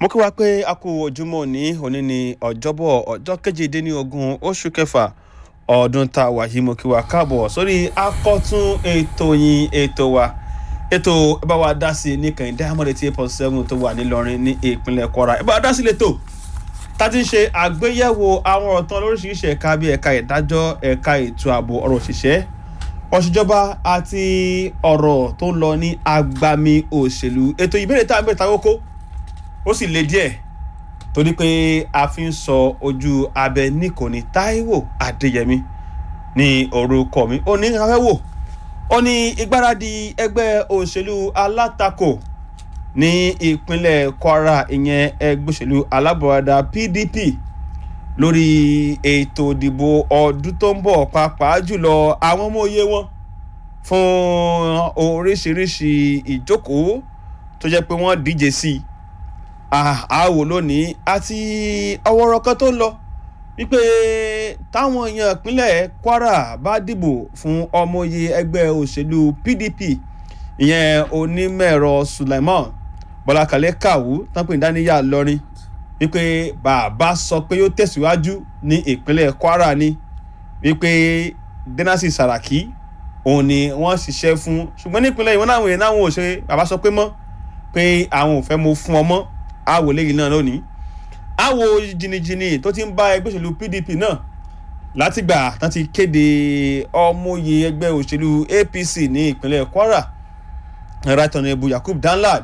mo kí wa pé a kú ojúmọ́ ní òní ní ọjọ́bọ̀ ọjọ́ kejìdínlógún oṣù kẹfà ọdún tá a wà yìí mo kí wa káàbọ̀ sórí akọ́tún ètò yín ètò wa ètò ẹ bá wa dá sí i ní kàn diamond eighty eight point seven tó wà nílọrin ní ìpínlẹ̀ kwara ẹ bá wa dá sí lẹ́tọ̀ tá a ti ń ṣe àgbéyẹ̀wò àwọn ọ̀tàn lóríṣiríṣi ẹ̀ka bíi ẹ̀ka ìdájọ́ ẹ̀ka ètò ààbò ọ̀rọ̀ òṣìṣẹ́ ọ̀ṣìjọba àti ọ̀rọ̀ tó ń lọ ní agbami òṣèlú ètò ìbéèrè tá a ń bẹ̀rẹ̀ táwọn kó ó sì le díẹ̀ torí pé a fi ń sọ ojú abẹ níkò ní Táíwò Adéyẹmí ní orúkọ mi ó ní afẹ́wò ó ní ìgbáradì ẹgbẹ́ òṣèlú alátakò ní ìpínlẹ̀ Kwara ìyẹn ẹgbẹ́ òṣèlú alábọ̀radà PDP lórí ètò ìdìbò ọdún tó ń bọ̀ pàápàá jùlọ àwọn ọmọ òye wọn fún oríṣiríṣi ìjókòó tó jẹ́ pé wọ́n díje sí i àwò lónìí àti ọwọ́rọ̀ kan tó ń lọ wípé táwọn èèyàn ìpínlẹ̀ Kwara bá dìbò fún ọmọye ẹgbẹ́ òṣèlú PDP ìyẹn onímọ̀ẹ̀rọ Sulaiman Bọ́lákalẹ́ Kàwú tánpẹ̀ ìdáníyà lọ́rin wípé bàbá sọ pé yóò tẹ̀síwájú ní ìpínlẹ̀ Kwara ni wípé Dẹ́nàsì Sàràkí òun ni wọ́n ṣiṣẹ́ fún ṣùgbọ́n nípínlẹ̀ ìwọ́n náà wòye náà wọ́n ò ṣe bàbá sọ pé mọ́ pé àwọn ò fẹ́ mo fún ọmọ àwò lẹ́yìn náà lónìí àwò jìnnìjìnnì tó ti ń bá ẹgbẹ́ òṣèlú PDP náà látìgbà tán ti kéde ọmọye ẹgbẹ́ òṣèlú APC ní ìpínlẹ̀ Kwara right honourable Yakub Danlad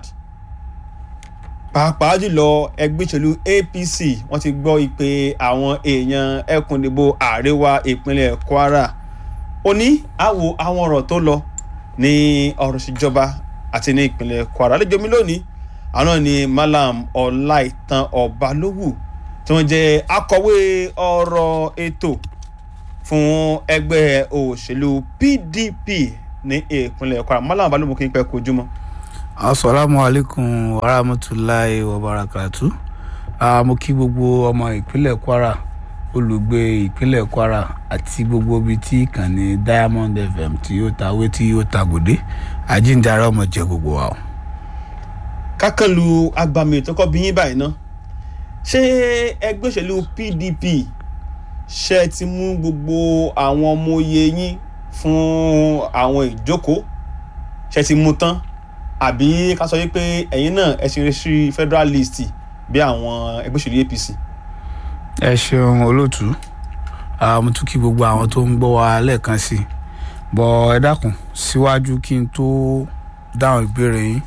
pàápàá jùlọ ẹgbẹ́ òṣèlú APC wọ́n ti gbọ́ ìpè àwọn èèyàn ẹkùn ìdìbò àríwá ìpínlẹ̀ Kwara òní àwò àwọn ọ̀rọ̀ tó lọ ní ọ̀rọ̀ ìṣèjọba àti ní ìpínlẹ̀ Kwara àlejò mi lónìí àwọn ni Malam Ọláìtàn Ọbalówù tí wọ́n jẹ́ akọ̀wé ọ̀rọ̀ ètò fún ẹgbẹ́ òṣèlú PDP ní ìpínlẹ̀ Kwara Malam Ọbalówù kí n pẹ́ kojú mọ́. asalaamu alaykum wa rahmatulahi wa barakatu uh, mo kí gbogbo ọmọ ìpínlẹ̀ Kwara olùgbé ìpínlẹ̀ Kwara àti gbogbo ibi tí ìkànnì Diamond FM tí ó ta wé tí ó ta gòdè àjíǹdàrà ọmọ jẹ gbogbo wa o kákànlu agbami tó kọ́ bí yín báyìí ná ṣé ẹgbẹ́ òṣèlú PDP ṣe ti mú gbogbo àwọn ọmọ oyè yín fún àwọn ìjókòó ṣe ti mú tán àbí ká sọ wípé ẹ̀yin náà ẹ ṣe sí federal list bí àwọn ẹgbẹ́ òṣèlú APC. ẹ ṣeun olóòtú mo tún kí gbogbo àwọn tó ń gbọ́ wa lẹ́ẹ̀kan sí i bọ́ ẹ dákun síwájú kí n tó dáhùn ìbéèrè yín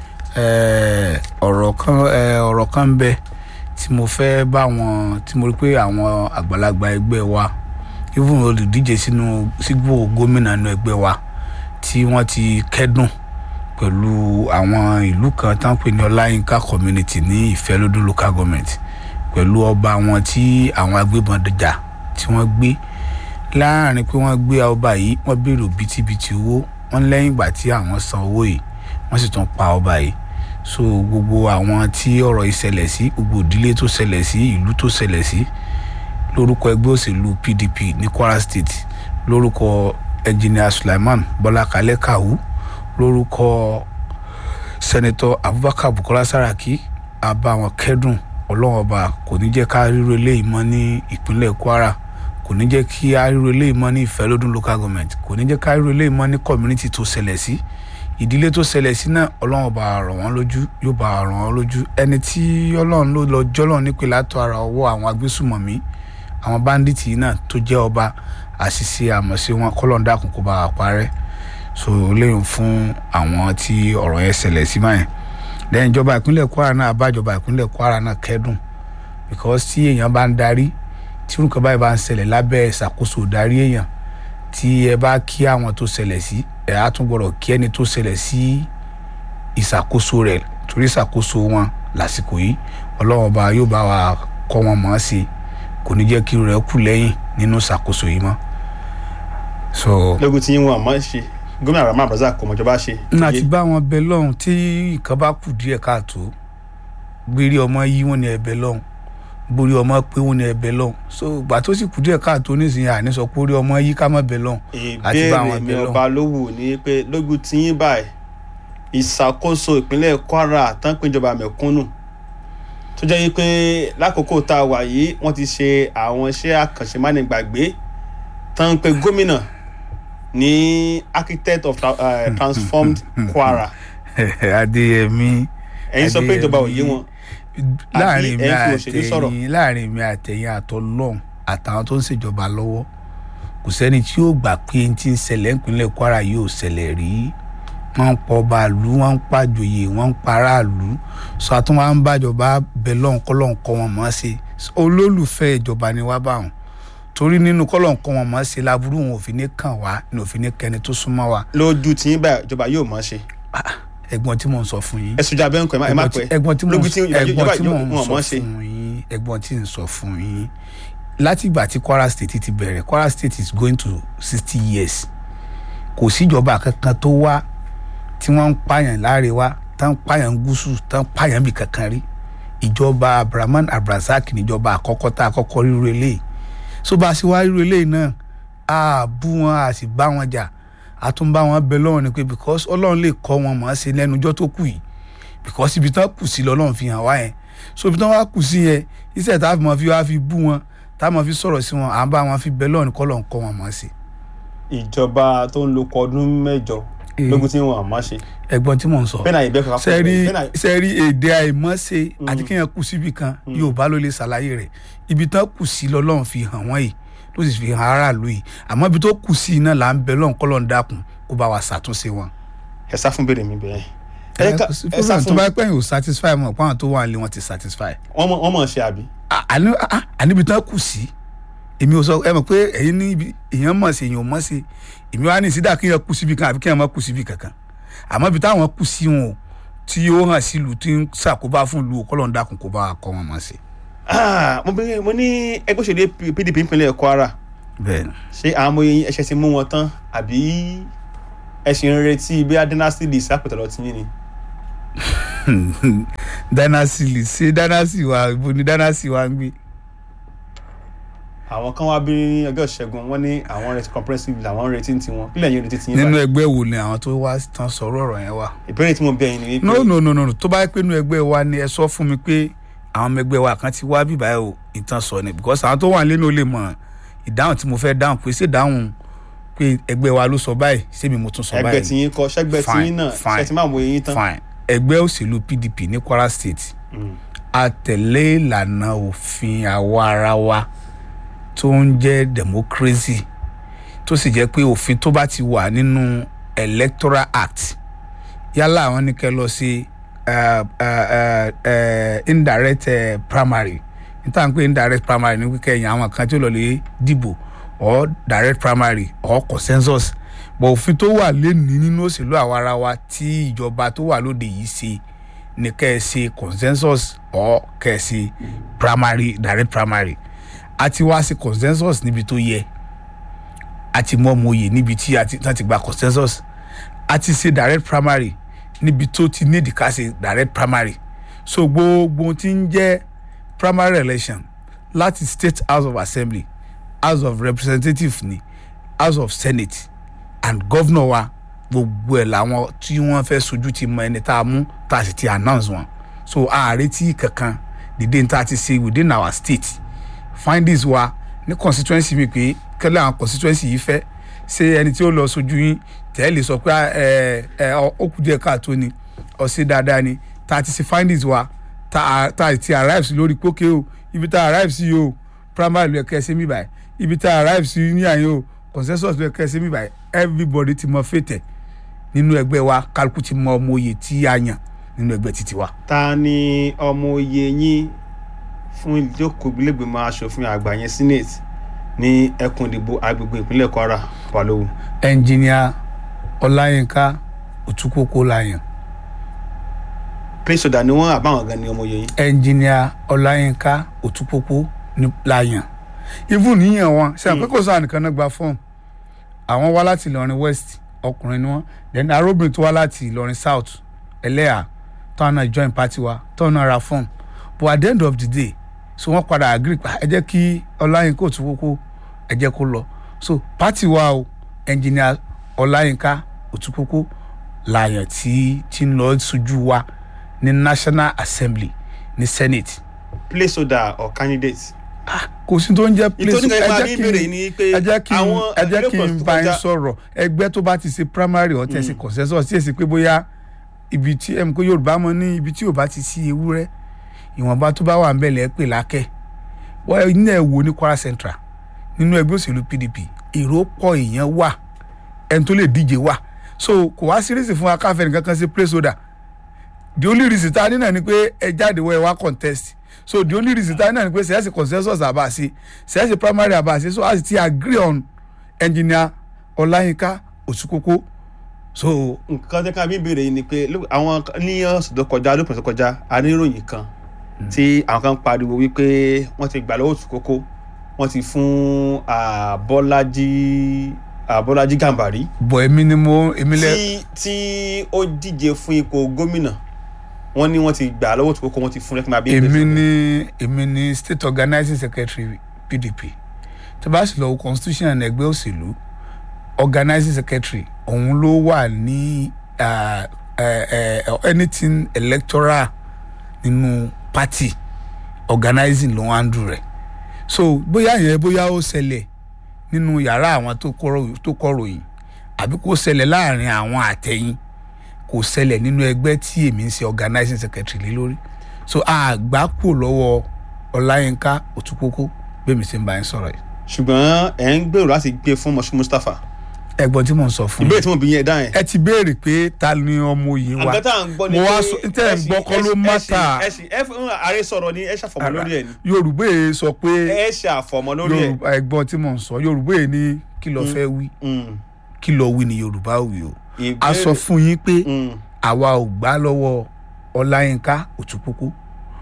ọ̀rọ̀ kan ọ̀rọ̀ kan ń bẹ tí mo fẹ́ bá wọn tí mo rí pé àwọn àgbàlagbà ẹgbẹ́ wa even olùdíje sínú sígbó gómìnà inú ẹgbẹ́ wa tí wọ́n ti kẹ́dùn pẹ̀lú àwọn ìlú kan tán pè ní ọláyínká community ní ìfẹ́lódún local government pẹ̀lú ọba wọn tí àwọn agbébọn jà tí wọ́n gbé láàrin pé wọ́n gbé ọba yìí wọ́n béèrè òbítíbitì owó wọ́n lẹ́yìn ìgbà tí àwọn san owó yìí wọ́n sì tún pa ọba yìí so gbogbo àwọn tí ọ̀rọ̀ yìí ṣẹlẹ̀ sí gbogbo ìdílé tó ṣẹlẹ̀ sí ìlú tó ṣẹlẹ̀ sí lórúkọ ẹgbẹ́ òṣèlú PDP ní Kwara State lórúkọ engineer Sulaiman Bọ́lá Kalẹ́ Kàwú lórúkọ senator Abubakar Bukola Saraki abá wọn kẹ́dùn ọlọ́run ọba kò ní jẹ́ ká ríro eléyìí mọ́ ní ìpínlẹ̀ Kwara kò ní jẹ́ kí á ríro eléyìí mọ́ ní Ìfẹ́lódún local government kò ní jẹ́ ká ríro eléyìí mọ́ ní community tó ṣẹlẹ̀ sí ìdílé tó ṣẹlẹ̀ sí náà ọlọ́run bá rọ̀ wọ́n lójú yóò bá rọ̀ wọ́n lójú ẹni tí ọlọ́run ló lọ jọ́lọ́run nípe látọ̀ ara ọwọ́ àwọn agbésùmọ̀mí àwọn báńdíìtì yìí náà tó jẹ́ ọba àṣìṣe àmọ̀ṣe wọn kọ́lọ́n dákun kó bá wa parẹ́ so léyìn fún àwọn tí ọ̀rọ̀ yẹn ṣẹlẹ̀ sí báyìí lẹ́yìn ìjọba ìpínlẹ̀ Kwara náà àbájọba ìpínlẹ̀ Kwara náà kẹ́dùn because tí èèyàn bá ń darí tí orúkọ báyìí bá ń ṣẹlẹ̀ lábẹ́ ìṣàkóso ìdarí èèyàn tí ẹ bá kí àwọn tó ṣẹlẹ̀ sí ẹ á tún gbọ́dọ̀ kí ẹni tó ṣẹlẹ̀ sí ìṣàkóso rẹ̀ torí ìṣàkóso wọn lásìkò yìí ọlọ́run ọba yóò bá wa kọ́ wọn mọ̀ ọ́n sí kò ní jẹ́ kí rẹ̀ kù lẹ́yìn nínú ìṣàkóso yìí mọ́. so lógun tí yín wọn àmọ́ ṣe gómìnà Rahman Abdulrasaq kò mọ̀jọba ṣe. n àti bá wọn bẹ lọ́hùn tí nǹkan bá kù díẹ̀ káàtó gbére ọmọ yí wọn ní ẹbẹ lọ́hùn borí ọmọ pé wọn ní ẹbẹ lọ́hùn so gbà tó sì kù díẹ̀ káàtó nísìnyí àní sọ pé orí ọmọ yí ká má bẹ lọ́hùn àti bá ìbéèrè wọn mi bẹ lọ́hùn. ọba lówù ní pé lógun tí yín báyìí ìṣàkóso ìpínlẹ̀ Kwara tán péjọba mẹ̀kúnnù tó jẹ́ wípé lákòókò tá a wà yìí wọ́n ti ṣe àwọn iṣẹ́ àkànṣe mánigbàgbé tán ń pe gómìnà ní architect of tra- uh, transformed Kwara adéyẹmí ẹ̀yin sọ pé ìjọba ò yé wọn láàrin mi ẹ fi òṣèlú sọ̀rọ̀? àtẹ̀yìn láàrin mi àtẹ̀yìn àtọlọ́hún àtàwọn tó ń ṣèjọba lọ́wọ́ kò sẹ́ni tí yóò gbà pé n ti ń ṣẹlẹ̀ nípínlẹ̀ Kwara yóò ṣẹlẹ̀ rí wọ́n ń pọ̀ bàálù wọ́n ń pàjòyè wọ́n ń paráàlú sọ àtún wọn ń bàjọba bẹ lọ́hùn kọ́lọ́hùn kọ́ wọn mọ́ ṣe olólùfẹ́ ìjọba ni wá bá wọn torí nínú kọ́lọ́hùn kọ́ wọn mọ́ ṣe láburú wọn ò fi ní kàn wá ní ò fi ní kẹni tó súnmọ́ wa lójú tí yín báyìí ìjọba yóò mọ̀ ṣe Ah, ẹ̀gbọ́n tí mò ń sọ fún yín ẹ sojú abẹ́ nǹkan ẹ má pẹ́ ẹ̀gbọ́n tí mò lójú ń tí ẹ̀gbọ́n ìjọba tí mò yóò ń wọn sọ mọ̀ ṣe fún yín ẹ̀gbọ́n tí ń sọ fún yín láti ìgbà tí Kwara State ti bẹ̀rẹ̀ Kwara State is going to sixty years kò síjọba kankan tó wá tí wọ́n ń pààyàn láàrẹ̀wá tán ń pààyàn gúúsù tán ń pààyàn bì kankan rí ìjọba Abdulrahman Abdulrasaq níjọba àkọ́kọ́ tá a kọ́kọ́ ríro eléyìí so bá a ṣe wá ríro eléyìí náà a bú wọn a sì bá wọn jà a tún bá wọn bẹ lọ́wọ́ ni pé because Ọlọ́run lè kọ́ wọn mọ̀ ọ́n ṣe lẹ́nu ọjọ́ tó kù yìí because ibi tán kù sí lọ́lọ́run fi hàn wá yẹn so ibi tán wá kù sí yẹn iṣẹ́ tá a fi mọ̀ fi wá fi bú wọn tá a mọ̀ fi sọ̀rọ̀ sí wọn à ń bá wọn fi bẹ lọ́wọ́ ni kọ́lọ́run kọ́ wọn mọ̀ ọ́n ṣe. ìjọba tó ń lo kọ ọdún mẹ́jọ Eh. lógún tí wọn àmọ́ ṣe ẹ̀gbọ́n tí mò ń sọ bẹ́ẹ̀ náà ìbẹ́ kọ́kọ́ sẹ́rí bẹ́ẹ̀ náà sẹ́rí èdè àìmọ́ṣe àti kéèyàn kù síbi kan Yorùbá ló lè ṣàlàyé rẹ̀ ibi tán kù sí lọ́lọ́run fi hàn wọ́n yìí ló sì fi hàn aráàlú yìí àmọ́ ibi tó kù sí iná là ń bẹ lọ́run kọ́lọ́run dákun kó bá wa ṣàtúnṣe wọn. ẹ sá fún béèrè mi bẹ́ẹ̀ ẹ ẹ ká- kò sí ẹ sá problem tó fún bá pẹ́ yìí ò satisfy mọ̀ pọ́n tó wà ní wọn ti satisfy. wọn mọ̀- wọn mọ̀ ṣe àbí À- àní à- àníbi tán kù sí èmi ò sọ ẹ mọ̀ pé ẹ̀yin ní ibi èèyàn mọ̀ sí èèyàn ò mọ̀ sí èmi wá ní ìsídà kí èèyàn kù síbi kan àbí kí èèyàn má kù síbi kankan àmọ́ ibi táwọn kù sí wọn o tí ó hàn sí ìlú tí ń ṣàkóbá fún ìlú kọ́lọ́n dákun kó bá wa kọ́ wọn mọ̀ sí. Ah, mo bẹ̀rẹ̀ mo ní ẹgbẹ́ òṣèlú PDP ìpínlẹ̀ Kwara bẹ́ẹ̀ ni ṣé àwọn ọmọ yẹn ẹṣẹ ti mú wọn tán àbí ẹ ṣì ń retí bí a dynasty lè sápẹ̀tẹ̀ lọ tí yín ni. dynasty lè ṣe dynasty wa ibo ni dynasty wa ń gbé. àwọn kan wá bí ní ọjọ́ ìṣẹ́gun wọ́n ní àwọn retí comprehensive làwọn ń retí ti wọn kílẹ̀ yín retí ti yín nínú báyìí. ẹgbẹ́ wo ni àwọn tó wá tán sọ̀rọ̀ ọ̀rọ̀ yẹn wà. ìbéèrè tí mo bẹ̀ yín ni wípé no no no no no tó bá yẹ pé inú ẹgbẹ́ wa ni ẹ sọ fún mi pé àwọn ọmọ ẹgbẹ́ wa kan ti wá bíbá ẹ o ìtàn sọ ni because àwọn tó wà lẹ́nu ò lè mọ̀ ìdáhùn tí mo fẹ́ dáhùn pé ṣé dáhùn pé ẹgbẹ́ wa ló sọ báyìí ṣé mi mo tún sọ ẹgbẹ́ tí báyìí yín kọ ṣẹ́gbẹ́ tí Fine, yín náà fine. ṣẹ́ ti máa mọ eyín tán. fine ẹgbẹ́ òṣèlú PDP ní Kwara State Mm. a tẹ̀lé ìlànà òfin àwa ara wa tó ń jẹ́ democracy tó sì jẹ́ pé òfin tó bá ti wà nínú electoral act yálà àwọn ní kẹ́ lọ sí uh, uh, uh, uh, indirect uh, primary níta ń pè indirect primary ní kíkẹ́ yẹn àwọn kan tí ó lọ lè dìbò or direct primary or consensus bọ̀ òfin tó wà lẹ́nìí nínú òṣèlú àwa ara wa tí ìjọba tó wà lóde yìí ṣe ní kẹ́ ẹ ṣe consensus or kẹ́ ẹ ṣe primary direct primary a ti wá sí consensus níbi tó yẹ a ti mọ mòye níbi tí a ti tán ti gba consensus a ti ṣe direct primary níbi tó ti nídìí ká ṣe direct primary so gbogbo ohun tí ń jẹ́ primary election láti state house of assembly house of representatives ni house of senate and governor wa gbogbo ẹ̀ làwọn tí wọ́n fẹ́ sojú ti mọ ẹni tá a mú tá a sì ti announce wọn so ààrẹ tí kankan dìde ní tá a ti ṣe within our state findings wa ní constituency mi pé kẹ́lẹ́ àwọn constituency yìí fẹ́ ṣé ẹni tí ó lọ sojú yín tẹ́lẹ̀ sọ pé ẹ ẹ ó kù díẹ̀ káàtó ni ọ̀sẹ̀ dáadáa ni tá a ti ṣe findings wa tá a tá a ti arrive sí lórí pókè o ibi tá a arrive sí o primary ló yẹ kẹ́ ẹ ṣe mí báyìí ibi tá a arrive sí ní àyè o consensus ló yẹ kẹ́ ẹ ṣe mí báyìí everybody ti mọ fètè nínú ẹgbẹ́ wa kálukú ti mọ ọmọ oyè tí a yàn nínú ẹgbẹ́ títí wa. ta ni ọmọ oyè yín fún ìjókòó ìgbìlẹ̀gbìmọ̀ asòfin àgbà yẹn senate ní ẹkùn ìdìbò agbègbè ìpínlẹ̀ Kwara balógun. ẹnjìníà ọláyínká òtúkókó láyàn prince oda ni wọn àbáwọn gan ni ọmọ oyè yín. ẹnjìníà ọláyínká òtúkókó ní láyàn even níyàn wọn ṣe àpé kò sáà nìkan náà gba fọ́ọ̀mù àwọn wá láti ìlọrin west ọkùnrin ni wọn then arúgbìn tó wá láti ìlọrin south ẹlẹ́yà táwọn náà join party wa táwọn náà ra fọ́ọ̀mù but at the end of the day so wọ́n padà agree pa ẹ jẹ́ kí ọláyínká òtúkókó ẹ jẹ́ kó lọ so party wa o ẹnjìníà ọláyínká òtúkókó láyàn tí tí ń lọ sójú wa ní national assembly ní senate placeholder or candidate. kò sí tó ń jẹ́ place ìtòní kan máa ẹ bí jẹ́ kí béèrè n ni pé ẹ jẹ́ kí n àwọn ẹ jẹ́ kí n elections tó bá yín kọjá- sọ̀rọ̀ ẹgbẹ́ tó bá ti ṣe primary or tẹ̀sí consensus tí èsì pé bóyá ibi tí ẹ̀ ń kó yorùbá mọ ní ibi tí ò bá ti sí ewúrẹ́ ìwọ̀nba tó bá wà ń bẹ̀lẹ̀ pè lákẹ́ wọ́n ní ẹ̀ wò ní kwara central nínú ẹgbẹ́ òṣèlú pdp èrò pọ̀ èèyàn wà ẹni tó lè díje wà so kò wá sírísì fún akáfẹ́ nìkan kan sí placeholder the only reason tá a ní náà ni pé ẹ jáde wọ ẹ wá contest so the only reason tá a ní náà ni pé sẹ́yẹ́sì consensus àbá ṣe sẹ́yẹ́sì primary àbá ṣe so as ti agree on engineer ọláyínká òsùkókó so nǹkan tẹ́ ká bí béèrè yìí ni pé ló- àwọn kan- ní ọ̀sẹ̀ tó kọjá lópin tó kọjá a ní ìròyìn kan tí àwọn kan pariwo wípé wọ́n ti gbà lọ́wọ́ òtúkókó wọ́n ti fún ah, bọ́lájí ah, bọ́lájí gàmbàrí bọ̀ èmi ni mo èmi lẹ tí tí ó díje fún ipò gómìnà wọ́n ní wọ́n ti gbà lọ́wọ́ òtúkókó wọ́n ti fún lẹ́kùn máa bí èmi ni èmi ni state organizing secretary pdp tó bá sì lọ wo constitution ẹgbẹ́ òṣèlú organizing secretary òun ló wà ní ah, eh, eh, anything electoral nínú party organizing ló ń handle rẹ̀ so bóyá yẹn bóyá ó ṣẹlẹ̀ nínú yàrá àwọn tó kọ̀rọ̀- tó kọ̀ròyìn àbí kó ṣẹlẹ̀ láàrin àwọn àtẹ̀yìn kò ṣẹlẹ̀ nínú ẹgbẹ́ tí èmi ń ṣe organizing secretary lé lórí so àgbà kù lọ́wọ́ ọláyínká òtúkókó bẹ́ẹ̀ mi ṣe ń bá yín sọ̀rọ̀ yìí ṣùgbọ́n ẹ̀ ń gbèrò láti gbé fún mọ̀ṣú mustapha ẹ̀gbọ́n tí mò ń sọ fún ìbéèrè yín tí mo bí yẹn dá yẹn. ẹ ti béèrè pé ta ni ọmọ òye wa àgbẹ̀ tá à ń gbọ́ ni mo pé wá sọ tẹ́ ẹ̀ ń gbọ́ kọ́ ló mátà ẹ sì ẹ fún ààrẹ sọ̀rọ̀ ni ẹ ṣàfọ̀mọ́ lórí ẹ̀ ni yorùbá yìí sọ pé ẹ ṣàfọ̀mọ́ lórí ẹ̀. yorùbá ẹ̀gbọ́n tí mò ń sọ yorùbá yìí ní kí ló fẹ́ wí Mm. kí ló wí ni yorùbá wí o a Ìbéèrè- sọ fún yín pé Mm. àwa ò gbà lọ́wọ́ ọláyínká òtúkókó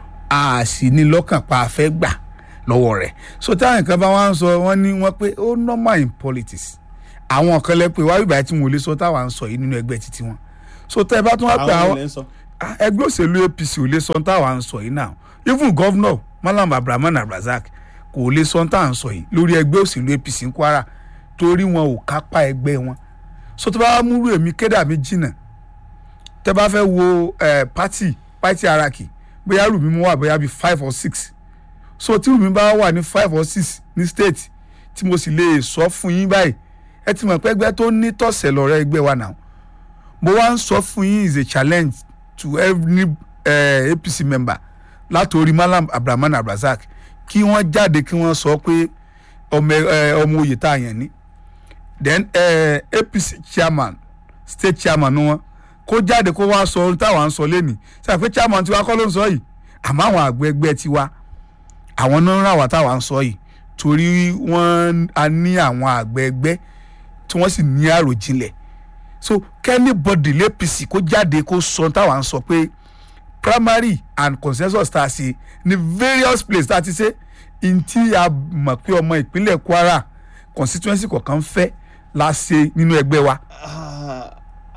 a sì ní lọ́kàn pa afẹ́ gbà lọ́wọ́ rẹ̀ so táwọn nǹkan bá wá ń sọ wọ́n ní wọ́n pé ó normal in politics àwọn kan lẹ pé wáyé ìbáyé tí wọn ò lè sọ táwa ń sọ yìí nínú ẹgbẹ́ títí wọn so tẹ́ ẹ bá tún wá pé àwọn àwọn ilẹ̀ ń sọ. Ah, ẹgbẹ́ òṣèlú apc ò lè sọ táwa ń sọ yìí náà even governor malam abdulrahman abdulrasaq kò lè sọ táwa ń sọ yìí lórí ẹgbẹ́ òṣèlú apc ń kwara torí wọn ò kápá ẹgbẹ́ wọn so tó bá wá múrú èmi kédà mi jìnnà tẹ́ bá fẹ́ wo eh, party party hierarchy bóyá rúmi mú wà bóyá bíi five or six so tí rúmi bá wà ní five or six ní state tí mo sì lè sọ fún yín báyìí ẹ ti mọ̀ pé ẹgbẹ́ tó ní tọ̀sẹ̀ lọ́rẹ́ ẹgbẹ́ wa náà mo wá ń sọ fún yín is a challenge to every uh, apc member látòrí malam abdulrahman abdulrasaq kí wọ́n jáde kí wọ́n sọ pé ọmọ ẹ, ọmọ oyè tá a yàn ní then uh, apc chairman state chairman ni wọn kó jáde kó wá sọ ohun táwa ń sọ lẹ́nìí sọ pé chairman tiwa kọ́ ló ń sọ yìí àmọ́ àwọn àgbẹ̀ ẹgbẹ́ tiwa àwọn náà ń rà wá táwa ń sọ yìí torí wọ́n a ní àwọn àgbẹ̀ ẹgbẹ́ tí wọ́n sì ní àròjinlẹ̀ so kẹ́nìbọ̀dì lẹ́pìsì kó jáde kó sọ táwa ń sọ pé primary and consensus tá a ṣe ní various places tá a ti ṣe n tí a mọ̀ pé ọmọ ìpínlẹ̀ kwara constituency kọ̀ọ̀kan fẹ́ la ṣe nínú ẹgbẹ́ wa Ah,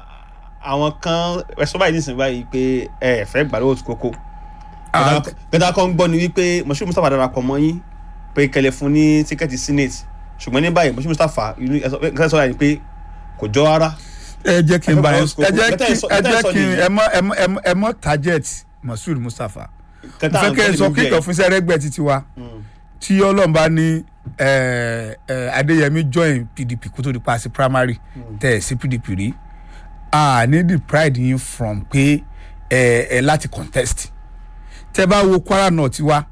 àwọn kan ẹ̀sọ́ báyìí nísìnyí báyìí pé ẹ ẹ̀ fẹ́ gbà lọ́wọ́ òtúkókó. Ah, kẹta kan gbọ́ ni wípé mọ̀ṣú mustapha darapọ̀ mọ́ yín pé kẹlẹ̀ fún ní tíkẹ́ẹ̀tì senate ṣùgbọ́n ní báyìí mọ̀ṣú mustapha inú ẹ̀sọ́ sọ̀rọ̀ yìí pé kò jọ rárá. ẹ jẹ́ kí n bá yẹn ẹ jẹ́ kí ẹ jẹ́ kí nìyí. ẹ mọ ẹ mọ ẹ mọ ẹ mọ target masud mustapha mo kẹta fẹ́ kẹ́ ẹ sọ kíkọ̀ fún sẹ́rẹ́gbẹ́ títí wa tí ọlọ́run bá ní ẹ, ẹ, adéyẹmí join pdp kó tó di pa sí primary tẹ̀ ẹ̀ sí pdp rí a ní the pride yín from pé ẹ ẹ láti contest tẹ́ bá wo kwara north wa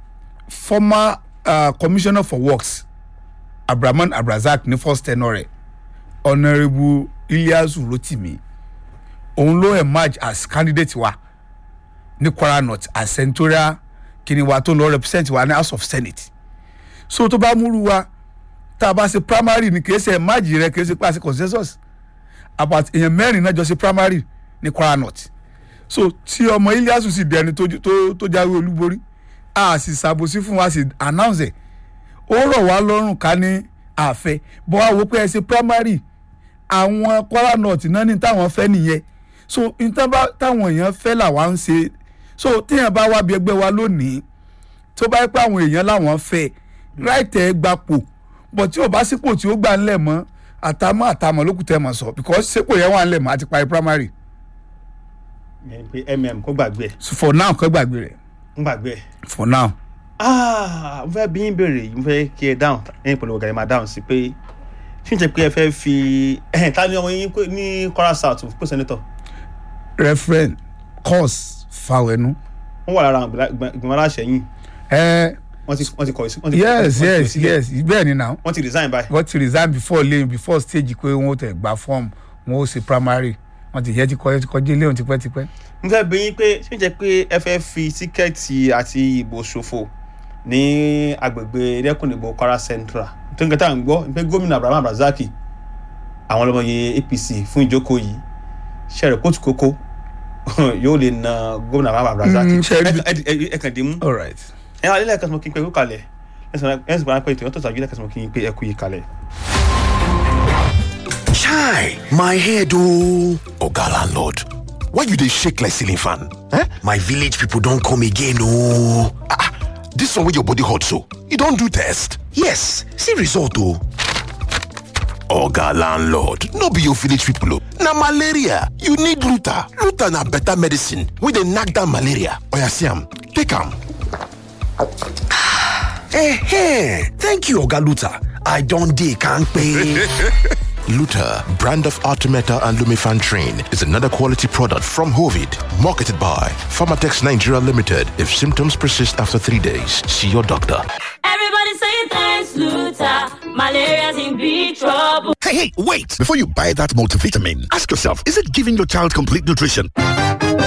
former uh, commissioner for works abrahaman abrazak ní first tenure rẹ̀ honourable iliasu rotimi òun ló emerge as candidate wa ní kwara north as senatorial kini wa tó lọ represent wa ní house of senate so tó bá múru wa tá a bá ṣe primary ní kìí ṣe emerge rẹ kìí ṣe pàṣẹ consensus about èèyàn mẹ́rin náà jọ ṣe primary ní kwara north so tí ọmọ iliasu sì dẹni tó tó tó jáwé olúborí a sì ṣàbòsí fún wa sì announce ẹ̀ ó rọ̀ wá lọ́rùn ká ní àfẹ́ bọ́ wá wo pé ẹ ṣe primary àwọn kwara north náà ní táwọn fẹ́ nìyẹn so nǹkan bá táwọn èèyàn fẹ́ làwa ń ṣe so téèyàn bá wá bí ẹgbẹ́ wa lónìí tó bá yẹ pé àwọn èèyàn làwọn fẹ́ ráìtẹ̀ gbapò bọ̀ tí ò bá sípò tí ó gbà ńlẹ̀ mọ́ àtàmọ́ àtàmọ́ lókùtẹ́ mọ̀ sọ because sípò yẹn wà ńlẹ̀ mọ́ àti parí primary Ìyẹn ni pé mm kó gbàgbé ẹ̀. so for now kọ́ gbàgbé rẹ̀ ń gbàgbé ẹ̀. for now Ah, mo fẹ́ bí yín béèrè yìí mo fẹ́ kí ẹ dáhùn ẹ̀yin pẹ̀lú ọ̀gá ẹ̀ máa dáhùn sí pé ṣé ń jẹ́ pé ẹ fẹ́ fi ẹ̀hìn ta ni ọmọ yín pé- ní Kwara South pé sẹ́nitọ̀ referent course fawẹnu. wọ́n wà lára àwọn ìgbìmọ̀- ìgbìmọ̀ aláṣẹ yìí ẹ wọ́n ti wọ́n ti kọ̀ sí. wọ́n ti- yes wọ́n ti kọ̀ yes sílẹ̀. yes bẹ́ẹ̀ ni now wọ́n ti resign báyìí. wọ́n ti resign before lane before stage pé wọ́n tẹ̀ gba form wọ́n ó ṣe primary wọ́n ti yẹ ti kọ́ ti kọjú ilé òun tipẹ́tipẹ́. mo fẹ́ bí yín pé ṣé ń jẹ́ pé ẹ fẹ́ fi tíkẹ́ẹ̀tì àti ìbò ṣòfò ní agbègbè lẹ́kùnìbò Kwara Central tó ń kẹta ń gbọ́ pé gómìnà Abraham Abdulrasaq àwọn ọlọ́mọye APC fún ìjókòó yìí ṣẹ̀rẹ̀ kóòtù kókó yóò lè na gómìnà Abraham Abdulrasaq Mm, ṣe rí- Ẹ- ẹ- ẹ- ẹ kàn dé mú all right. ẹ wà nílẹ̀ kẹsàn-án kí n pé kú kalẹ̀ ẹ̀sìn pàrọ̀ pé ètò ìyọ́tọ̀ tàbí lẹ́kẹsàn-án kí n pé ẹ kú yìí kalẹ̀. Chai, my head oh. Oga landlord, why you dey shake like ceiling fan? Eh? My village people don come again oh. Ah, ah, this one wey your body hot so, you don do test? Yes, see result oh. Oga landlord, no be your village people oh. Na malaria, you need Luta. Luta na better medicine wey dey knack down malaria. Oya see am, take am. Eh, thank you Oga Luta. I don dey kampe. Luta, brand of Artemeta and Lumifan Train, is another quality product from Hovid, marketed by Pharmatex Nigeria Limited. If symptoms persist after three days, see your doctor. Everybody saying thanks, Luther. Malaria's in big trouble. Hey, hey, wait! Before you buy that multivitamin, ask yourself, is it giving your child complete nutrition?